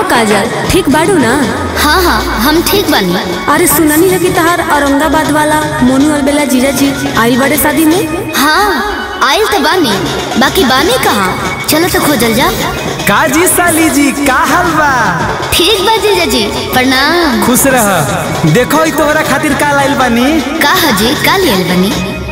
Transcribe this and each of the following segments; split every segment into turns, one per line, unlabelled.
काजल ठीक बाड़ू ना
हाँ हाँ हम ठीक बानी
अरे सुननी है कि तहार औरंगाबाद वाला मोनू अलबेला जीजा जी आइल बड़े शादी में
हाँ आयल तो बानी बाकी बानी कहाँ चलो तो खोजल जा
काजी साली जी का हाल बा
ठीक बा जीजा जी प्रणाम
खुश रह देखो ई तोहरा खातिर का लाइल बानी
का हजी का लियल बनी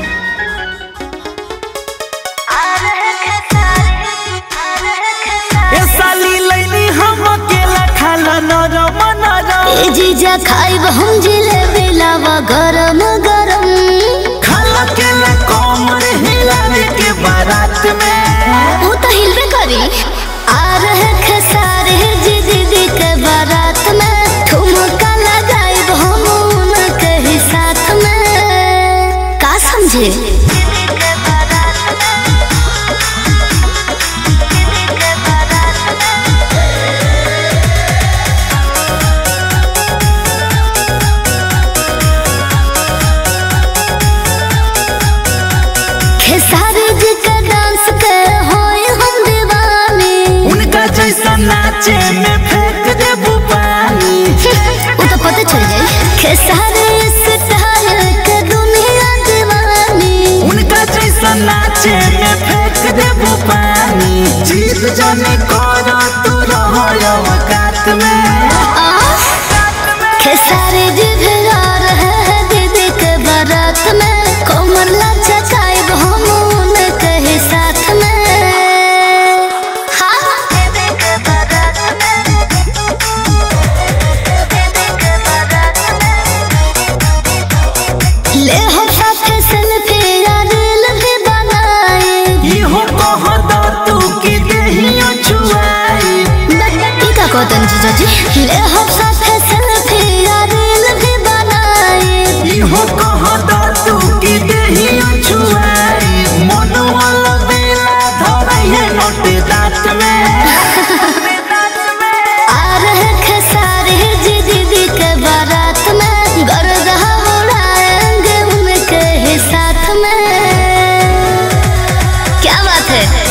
ए साली लइनी हम अकेला खाला नरम नरम
ए जीजा खाइब हम जिलेबी लावा गरम गरम
खाला केला कमर हिलावे के बारात में
वो तो हिलबे करी आ रहे खसारे जी दीदी के बारात में ठुमका लगाइब हम उनके ही साथ में का समझे खेसारी जी के डांस के होए हम दीवानी
उनका जैसा नाचे में फेंक दे पानी
वो तो पता चल जाए खेसारी स्टाइल के दुनिया दीवानी
उनका जैसा नाचे में फेंक दे पानी जीत जाने करो तू रहो औकात में
आ खेसारी जी भी आ रहे हैं दीदी के बारात में कोमर लचकाइब हम उनके ही साथ में हाँ ले हम साथे सेल्फी या रील भी बनाए
इहो कह दो तू कि देहियो छुआई
ई का कहतन जीजा जी ले हम साथे सेल्फी या रील भी बनाए
इहो कह दो तू कि देहियो छुआई मन वाला बेला धरैहे नोट दांत में
आ रहे खेसारी जी दीदी के बारात में गरगह उड़ाएंगे उनके ही साथ में क्या बात है